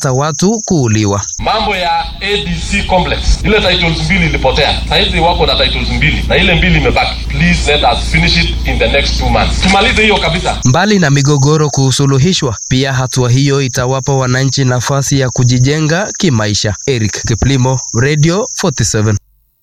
za watu kuuliwa. Mambo ya ADC complex, ile titles mbili ilipotea, sahizi wako na titles mbili na ile mbili imebaki. Please let us finish it in the next two months, tumalize hiyo kabisa. Mbali na migogoro kusuluhishwa, pia hatua hiyo itawapa wananchi nafasi ya kujijenga kimaisha. Eric Kiplimo, Radio 47.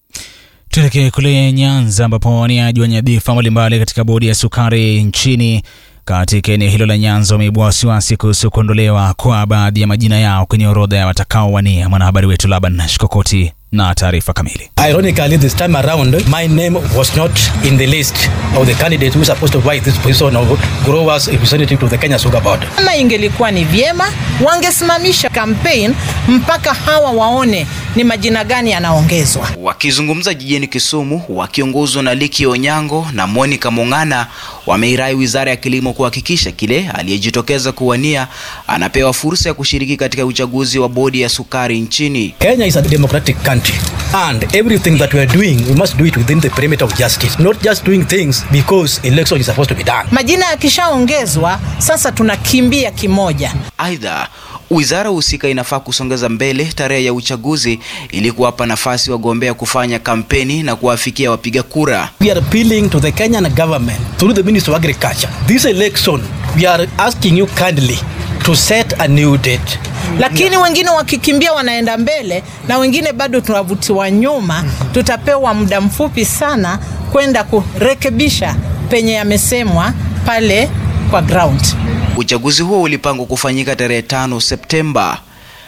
Tuelekee kule Nyanza ambapo waniaji wa nyadhifa mbalimbali katika bodi ya sukari nchini katika eneo hilo la Nyanza wameibua wasiwasi kuhusu kuondolewa kwa baadhi ya majina yao kwenye orodha ya watakaowania. Mwanahabari wetu Laban Shikokoti na taarifa kamili. Ironically, this time around, my name was not in the list of the candidates who are supposed to fight this position of growers representative to the Kenya Sugar Board. Kama ingelikuwa ni vyema, wangesimamisha campaign mpaka hawa waone ni majina gani yanaongezwa. Wakizungumza jijini Kisumu, wakiongozwa na Liki Onyango na Monica Mong'ana, wameirai wizara ya kilimo kuhakikisha kile aliyejitokeza kuwania anapewa fursa ya kushiriki katika uchaguzi wa bodi ya sukari nchini. Kenya is a democratic country and everything that we are doing, we must do it within the perimeter of justice, not just doing things because election is supposed to be done. Majina yakishaongezwa, sasa tunakimbia kimoja. Aidha, wizara husika inafaa kusongeza mbele tarehe ya uchaguzi ili kuwapa nafasi wagombea kufanya kampeni na kuwafikia wapiga kura. We are appealing to the Kenyan government through the Ministry of Agriculture. This election, we are asking you kindly to set a new date. Lakini wengine wakikimbia wanaenda mbele na wengine bado tunavutiwa nyuma. Tutapewa muda mfupi sana kwenda kurekebisha penye yamesemwa pale kwa ground. Uchaguzi huo ulipangwa kufanyika tarehe tano Septemba.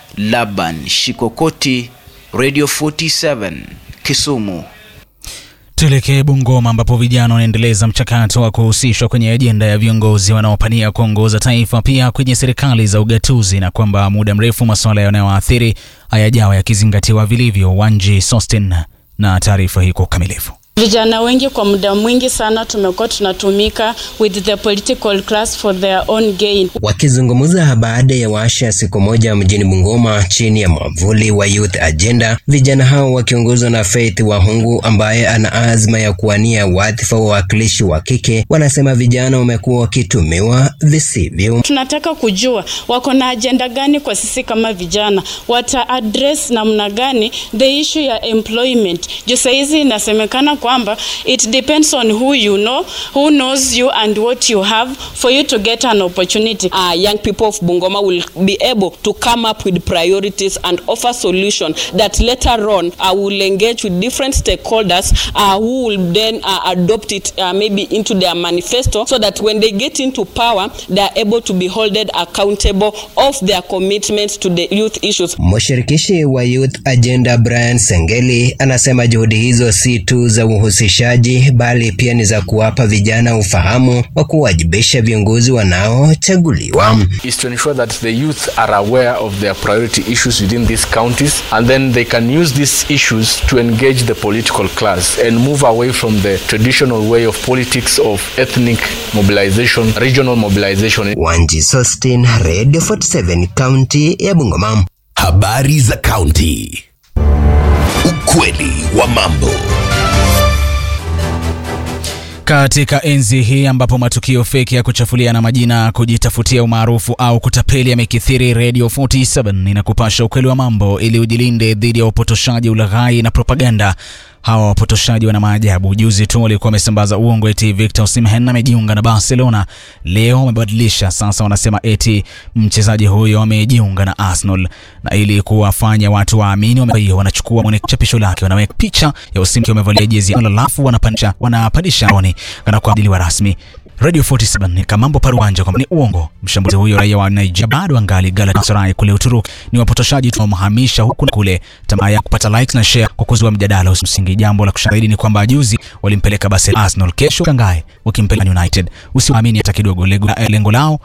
Laban Shikokoti, Radio 47, Kisumu. Tuelekee Bungoma ambapo vijana wanaendeleza mchakato wa kuhusishwa kwenye ajenda ya viongozi wanaopania kuongoza taifa pia kwenye serikali za ugatuzi, na kwamba muda mrefu masuala yanayowaathiri hayajawa yakizingatiwa vilivyo. Wanji Sostin na taarifa hii kwa ukamilifu. Vijana wengi kwa muda mwingi sana tumekuwa tunatumika with the political class for their own gain. Wakizungumza baada ya warsha ya siku moja mjini Bungoma chini ya mwavuli wa Youth Agenda, vijana hao wakiongozwa na Faith Wahungu ambaye ana azma ya kuwania wadhifa wa wawakilishi wa kike, wanasema vijana wamekuwa wakitumiwa visivyo. Tunataka kujua wako na ajenda gani kwa sisi kama vijana, wata address namna gani the issue ya employment. Juu saizi inasemekana kwamba it depends on who you know, who knows you and what you have for you to get an opportunity. uh, young people of Bungoma will be able to come up with priorities and offer solution that later on uh, will engage with different stakeholders uh, who will then uh, adopt it uh, maybe into their manifesto so that when they get into power they are able to be holded accountable of their commitments to the youth issues. Mshirikishi wa Youth Agenda Brian Sengeli anasema juhudi hizo si tu za uhusishaji bali pia ni za kuwapa vijana ufahamu wa kuwajibisha viongozi wanaochaguliwa. is to ensure that the youth are aware of their priority issues within these counties and then they can use these issues to engage the political class and move away from the traditional way of politics of ethnic mobilization, regional mobilization. Wanji Sostin, Radio 47, kaunti ya Bungoma. Habari za kaunti. Ukweli wa mambo. Katika enzi hii ambapo matukio feki ya kuchafuliana majina, kujitafutia umaarufu au kutapeli yamekithiri, Radio 47 inakupasha ukweli wa mambo ili ujilinde dhidi ya upotoshaji, ulaghai na propaganda. Hawa wapotoshaji wana maajabu. Juzi tu walikuwa wamesambaza uongo eti Victor Osimhen amejiunga na Barcelona. Leo wamebadilisha, sasa wanasema eti mchezaji huyo amejiunga na Arsenal, na ili kuwafanya watu waamini, wame- hiyo wanachukua mwone chapisho lake, wanaweka picha ya Osimhen akiwa amevalia jezi alafu wanapandisha wanapandisha oni kana kwa diliwa rasmi. Radio 47 ni Kamambo Paruanja kwamba ni uongo. Mshambulizi huyo raia wa Nigeria bado angali Galatasaray kule Uturuki. Ni wapotoshaji tunamhamisha huku na kule, tamaa ya kupata likes na share kwa kuzua mjadala usimsingi. Jambo la kushangaza ni kwamba juzi walimpeleka basi Arsenal, kesho kangae wakimpeleka United. Usiwaamini hata kidogo, lengo lengo lao